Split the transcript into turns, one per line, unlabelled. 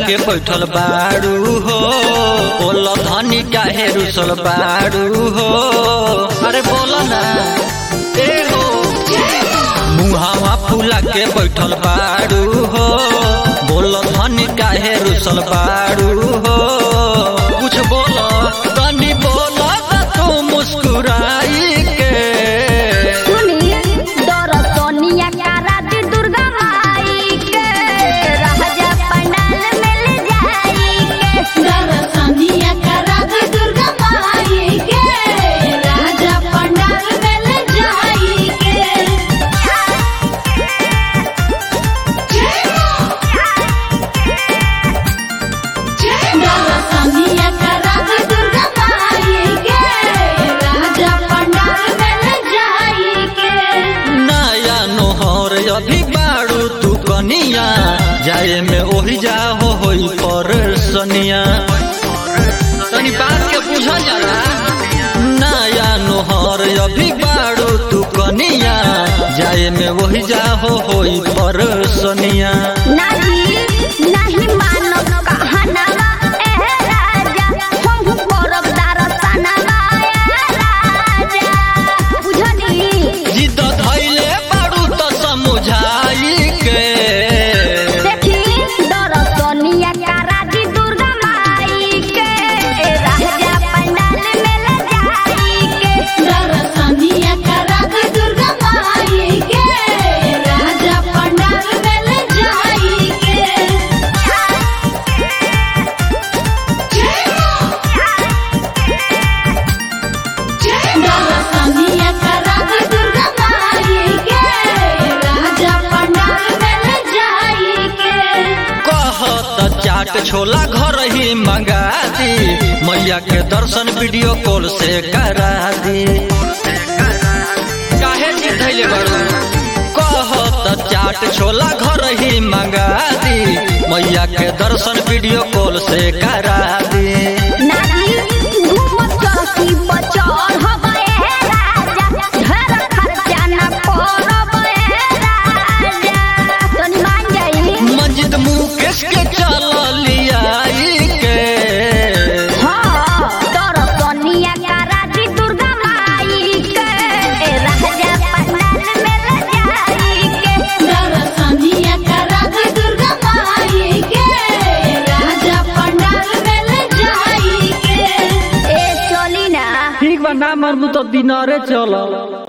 के बैठल बाड़ू हो बोल धनी काहे रुसल बाड़ू हो अरे बोल ना ए हो मुहावा फूला के बैठल बाड़ू हो बोल धनी काहे रुसल बाड़ू हो कुछ बोल तनी बोल तू मुस्कुराई के
सुनी दर सोनिया कारा दी दुर्गा माई के राजा पंडाल में ले जाई के
दरसनिया करा दे दुर्गा माई के राजा पंडाल में ले जाई के दरसनिया करा दे दुर्गा माई के राजा पंडाल में ले जाई के
नया नोहर अभी बाड़ू तू कनिया जाए में ओही जा हो होई पर सनिया तनी बात के बुझल जाला नया नोहर अभी बाड़ू तू कनिया जाए में ओही जा हो होई पर सनिया
नहीं नहीं मानो कहनावा ए राजा हम करब दरसनवा ए राजा बुझनी
जिद धैले बाड़ू तो समझाई के
देखी दर सोनिया कारा दी दुर्गा माई के राजा पंडाल में ले जाई के
दरसनिया करा दे दुर्गा माई के राजा पंडाल में ले जाई के दरसनिया करा दे दुर्गा माई के राजा पंडाल में ले जाई के
कहत चाट छोला घर ही मंगा दी मैया के दर्शन वीडियो कॉल से करा दी काहे जिद धैले बड़ू कहत चाट छोला घर ही मंगा दी मैया के दर्शन वीडियो कॉल से करा दी
नाही घूमत चौकी बचौर हवे राजा ढेर खर्चा न करब ए राजा तनी मान जाई
मंजित मुकेश के चल लियाई के
हाँ तोर सोनिया कारा दी दुर्गा माई के राजा पंडाल में ले जाई के
दरसनिया करा दे दुर्गा माई के राजा पंडाल में ले जाई के
ए चली ना
ठीक बा ना मरबू तो दिनरे चल